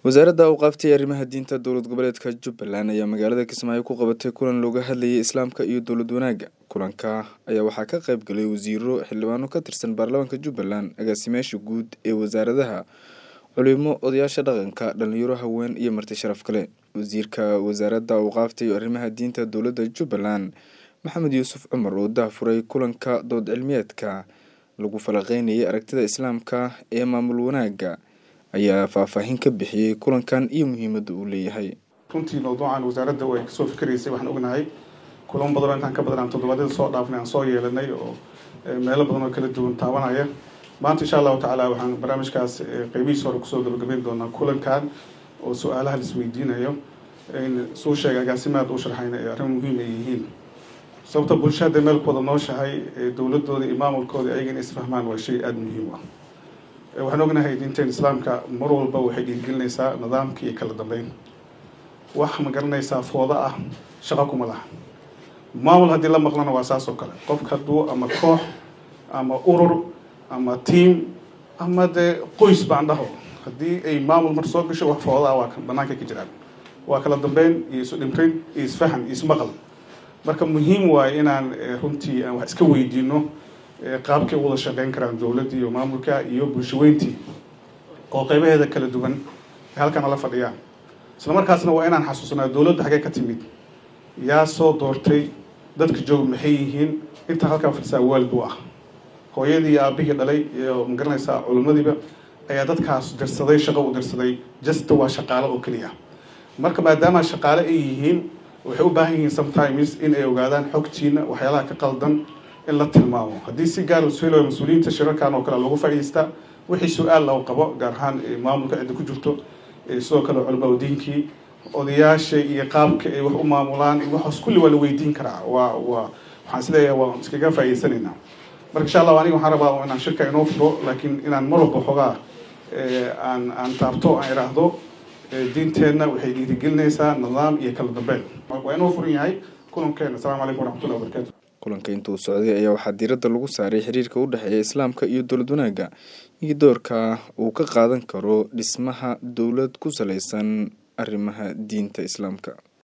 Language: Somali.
wasaaradda awqaafta iyo arrimaha diinta dowlad goboleedka jubbaland ayaa magaalada kismaayo ku qabatay kulan looga hadlayay islaamka iyo dowlad wanaagga kulanka ayaa waxaa ka qayb galay wasiiro xildhibaano ka tirsan baarlamaanka jubbaland agaasimayaasha guud ee wasaaradaha culimo odayaasha dhaqanka dhalinyaro haween iyo marti sharaf kale wasiirka wasaaradda awqaafta iyo arrimaha diinta dowladda jubbaland maxamed yuusuf cumar oo daahfuray kulanka dood cilmiyeedka lagu falaqeynayay aragtida islaamka ee maamul wanaagga ayaa faahfaahin ka bixiyey kulankan iyo muhiimadda uu leeyahay runtii mawduucan wasaaradda way kasoo fikiraysay waxaan ognahay kulamo badanoo intaan ka badan aan toddobaadyada soo dhaafnay aan soo yeelanay oo meelo badan oo kala duwan taabanaya maanta insha allahu tacaala waxaan barnaamijkaas qeybihiisa hore kusoo gabagabeyn doonaa kulankan oo su-aalaha laisweydiinayo suu sheegay agaasimaad u sharxayna ee arrin muhiim ay yihiin sababta bulshada meel ku wada nooshahay dowladooda iyo maamulkooda ayaga inay isfahmaan waa shay aada muhiim ah waxaan ognahay diinteen islaamka mar walba waxay dhiirgelinaysaa nidaamka iyo kala dambeyn wax ma garanaysaa fooda ah shaqo kuma laha maamul haddii la maqlana waa saas oo kale qofka hadduu ama koox ama urur ama tiam ama dee qoys baan dhaho haddii ay maamul mar soo gasho wax fooda ah waa banaanka ka jiraan waa kala dambeyn iyo isu dhimrin iyo isfahan iyo ismaqal marka muhiim waayo inaan runtii aan wax iska weydiino qaabkay u wada shaqeyn karaan dowladda iyo maamulka iyo bulshaweyntii oo qeybaheeda kala duwan ay halkana la fadhiyaan isla markaasna waa inaan xasuusnaa dowladda xaggee ka timid yaa soo doortay dadka jooga maxay yihiin intaa halkaa fadhisaa waalid u ah hooyadii iyo aabihii dhalay iyo magaranaysaa culimadiiba ayaa dadkaas dirsaday shaqo u dirsaday jasta waa shaqaalo oo keliya marka maadaama shaqaale ay yihiin waxay u baahan yihiin sometimes in ay ogaadaan xogtiina waxyaalaha ka qaldan in la tilmaamo haddii si gaar lasu helayo mas-uuliyiinta shirarkan oo kale loogu fadhiistaa wixii su-aal lagu qabo gaar ahaan maamulka cidda ku jirto sidoo kale culama diinkii odayaasha iyo qaabka ay wax u maamulaan waxaas kulli waa la weydiin karaa waa waa waxaan isleeyahay waan iskaga faa'iidsanaynaa marka insha allah aniga waxaan rabaa inaan shirka inoo furo laakiin inaan mar walba xoogaa aan aan taabto aan iraahdo diinteenna waxay dhiirigelinaysaa nidaam iyo kala dambeyn waa inoo furan yahay kulankeena asalamu calaykum waraxmatullahi wabarakatu kulanka intuu socday ayaa waxaa diiradda lagu saaray xiriirka u dhexeeya islaamka iyo dowlad wanaagga iyo doorka uu ka qaadan karo dhismaha dowlad ku saleysan arrimaha diinta islaamka